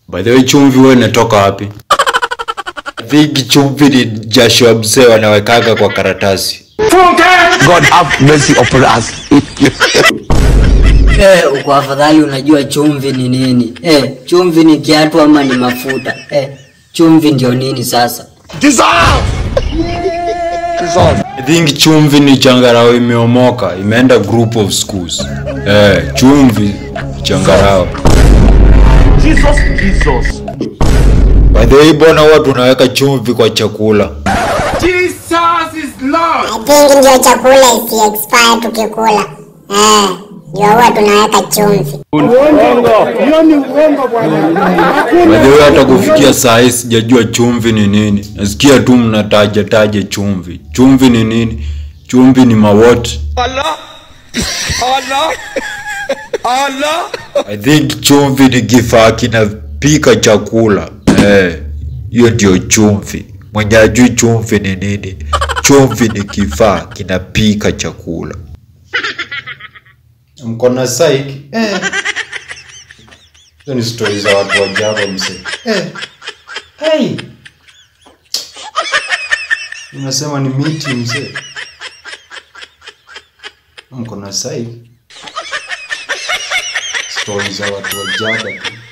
By the way, chumvi wewe inatoka wapi? Vingi chumvi ni jasho ya mzee wanawekaga kwa karatasi. God have mercy upon us. Eh, uko afadhali unajua chumvi ni nini? Eh, chumvi ni kiatu ama ni mafuta? Eh, chumvi ndio nini sasa? Dissolve! Dissolve. I think chumvi ni changarao imeomoka, imeenda group of schools. Eh, chumvi changarao. Jesus, Jesus. By the way, bwana huwa tunaweka chumvi kwa chakula. I think ndio chakula isi expire tukikula. Eh, ndio huwa tunaweka chumvi. By the way, hata kufikia saa hii sijajua chumvi ni nini. Nasikia tu mnataja taja chumvi. Chumvi ni nini? Chumvi ni mawot. Allah. Allah. Allah. I think chumvi ni kifaa kinapika chakula. Eh, hiyo ndio chumvi. Mwenye ajui chumvi ni nini? Chumvi ni kifaa kinapika chakula. Mko na psych? Eh. Hizo ni stori za watu wa Java mse. Eh. Hey. Unasema ni miti mse. Mko na psych? Stori za watu wa Java tu.